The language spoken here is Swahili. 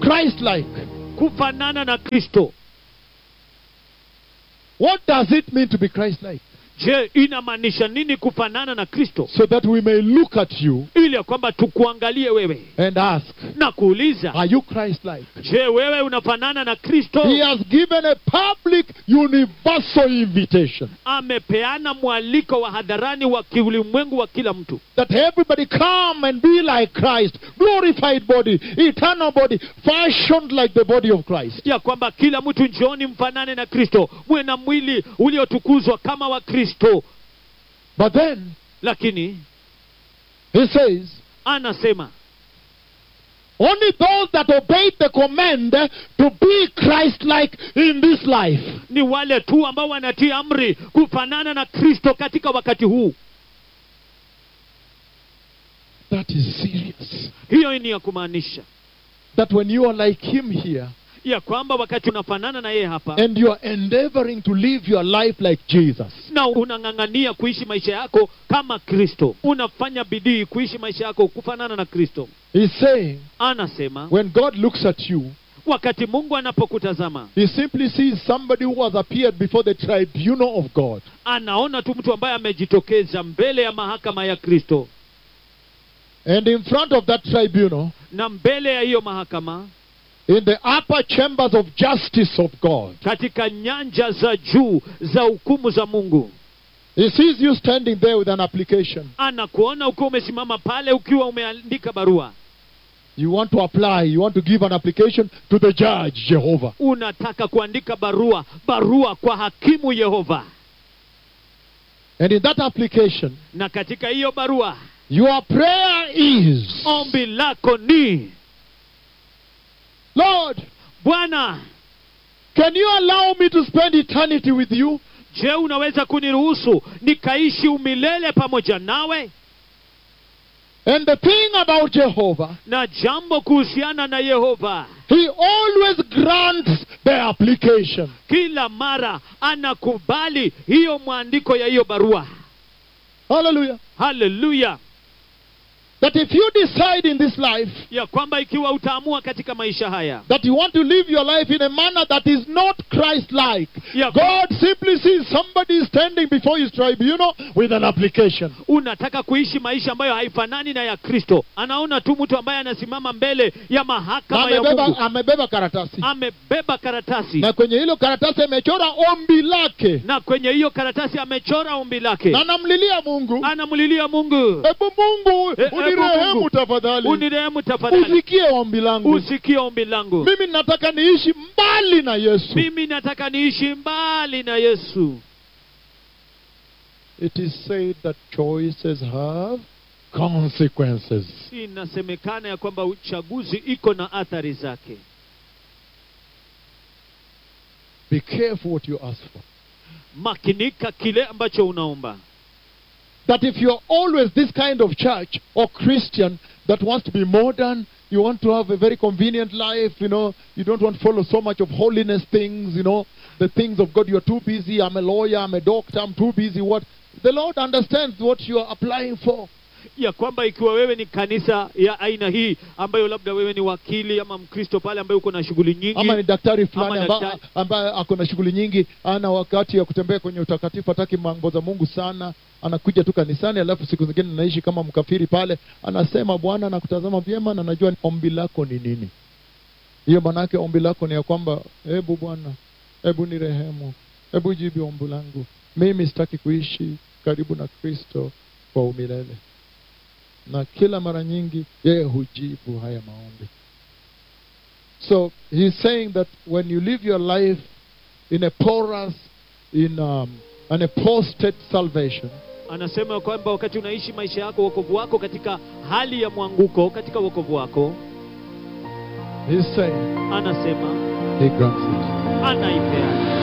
Christ like. kufanana na kristo What does it mean to be Christ like? je inamaanisha nini kufanana na kristo So that we may look at you ili ya kwamba tukuangalie wewe and ask, na kuuliza Are you Christ like? je wewe unafanana na kristo He has given a public, universal invitation amepeana mwaliko wa hadharani wa kiulimwengu wa kila mtu that everybody come and be like Christ, glorified body, eternal body, fashioned like the body of Christ. ya kwamba kila mtu njooni mfanane na kristo mwe na mwili uliotukuzwa kama wa kristo But then lakini he says, anasema only those that obey the command to be Christ like in this life. ni wale tu ambao wanatii amri kufanana na kristo katika wakati huu That is serious. hiyo ni ya kumaanisha That when you are like him here ya kwamba wakati unafanana na yeye hapa and you are endeavoring to live your life like Jesus, na unang'ang'ania kuishi maisha yako kama kristo unafanya bidii kuishi maisha yako kufanana na kristo he's saying, anasema when God looks at you, wakati mungu anapokutazama he simply sees somebody who has appeared before the tribunal of God. anaona tu mtu ambaye amejitokeza mbele ya mahakama ya kristo And in front of that tribunal, na mbele ya hiyo mahakama in the upper chambers of justice of God, katika nyanja za juu za hukumu za mungu he sees you standing there with an application. anakuona ukiwa umesimama pale ukiwa umeandika barua You want to apply, you want to give an application to the judge, Jehovah. unataka kuandika barua barua kwa hakimu yehova And in that application, na katika hiyo barua your prayer is ombi lako ni Lord, bwana can you allow me to spend eternity with you? je unaweza kuniruhusu nikaishi umilele pamoja nawe And the thing about Jehovah, na jambo kuhusiana na yehova he always grants the application. kila mara anakubali hiyo mwandiko ya hiyo barua Hallelujah. haleluya That if you decide in this life ya kwamba ikiwa utaamua katika maisha haya that you want to live your life in a manner that is not Christ like, ya God simply sees somebody standing before his tribunal with an application. unataka kuishi maisha ambayo haifanani na ya kristo anaona tu mtu ambaye anasimama mbele ya Na mahakama ya amebeba, mungu amebeba karatasi amebeba karatasi na kwenye hilo karatasi amechora ombi lake na kwenye hiyo karatasi amechora ombi lake na namlilia Mungu, anamlilia mungu hebu Mungu E- ebu unirehemu Mungu, tafadhali, unirehemu tafadhali usikie ombi langu. usikie ombi langu Mimi nataka niishi mbali na Yesu. mimi nataka niishi mbali na yesu It is said that choices have consequences. inasemekana ya kwamba uchaguzi iko na athari zake Be careful what you ask for. makinika kile ambacho unaomba That if you're always this kind of church or Christian that wants to be modern, you want to have a very convenient life, you know, you don't want to follow so much of holiness things, you know, the things of God, you're too busy, I'm a lawyer, I'm a doctor, I'm too busy, what? The Lord understands what you're applying for. ya kwamba ikiwa wewe ni kanisa ya aina hii ambayo labda wewe ni wakili ama mkristo pale ambaye uko na shughuli nyingi ama ni daktari fulani Ama ambaye daktari. ambaye ako na shughuli nyingi ana wakati ya kutembea kwenye utakatifu hataki mambo za mungu sana anakuja tu kanisani alafu siku zingine anaishi kama mkafiri pale anasema bwana nakutazama vyema na najua ombi lako ni nini hiyo maanaake ombi lako ni ya kwamba hebu bwana hebu ni rehemu hebu jibu ombi langu mimi sitaki kuishi karibu na kristo kwa umilele na kila mara nyingi yeye hujibu haya maombi So he's saying that when you live your life in a porous, in um, an apostate salvation, anasema ya kwamba wakati unaishi maisha yako wokovu wako katika hali ya mwanguko katika wokovu wako he's saying anasema he grants it. anaipeana